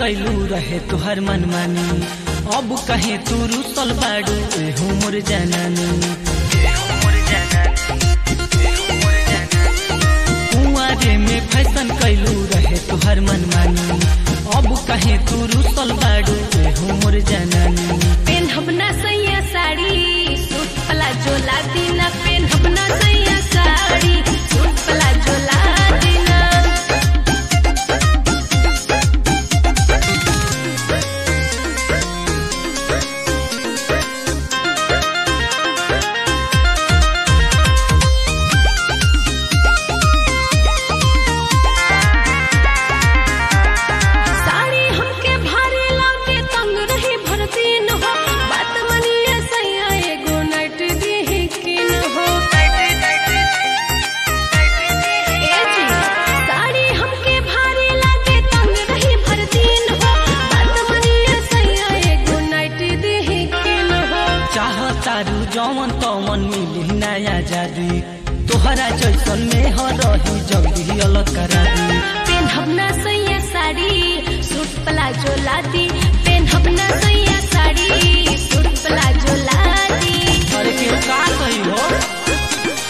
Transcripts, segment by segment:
कैलू रहे तुहर मनमानी अब कहे तू रुसल बाड़ू एहू मोर जाननी कुंवारे में फैशन कैलू रहे तुहर मनमानी अब कहे तू रुसल बाड़ू एहू मोर जाननी पेनहब ना सैया साड़ी सूट प्लाजो ला दीना पेनहब ना सैया साड़ी सूट प्लाजो ला दीना साड़ी हमके भारी लागे तंग रही भरती न हो बात मनिए सैया एगो नाइट दी किन हो ए जी, साड़ी हमके भारी लागे तंग रही भरती न हो बात मनिए सैया एगो नाइट दी किन हो चाहतारू जवन तवन मिली नया जादू तोहरा जैसन में हो रही जल्दी अलग करा दी पेनहब ना सैया साड़ी सूट प्लाजो ला दी पेनहब ना सैया साड़ी सूट प्लाजो ला दी अरे के का कही हो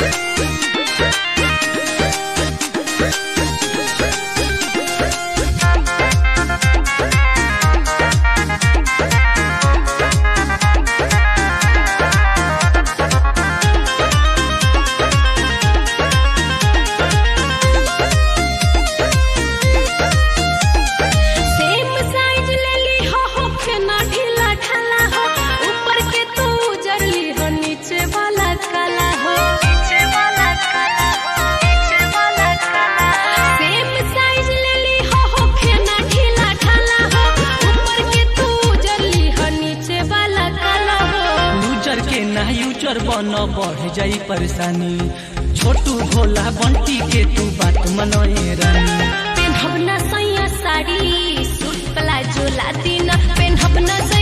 सेम साइज ले ली हो होखे ना ढीला ढाला हो ऊपर के तू उजरली हो नीचे वाला काला हो नीचे वाला काला हो नीचे वाला काला सेम साइज ले ली हो होखे ना ढीला ढाला हो ऊपर के तू उजरली हो नीचे वाला काला हो लूजर के ना यूजर बन बढ़ जाई परेशानी छोटू भोला बंटी के तू बात मनोए रानी पेनहब ना सैया साड़ी सूट प्लाजो ला दीना पेनहब ना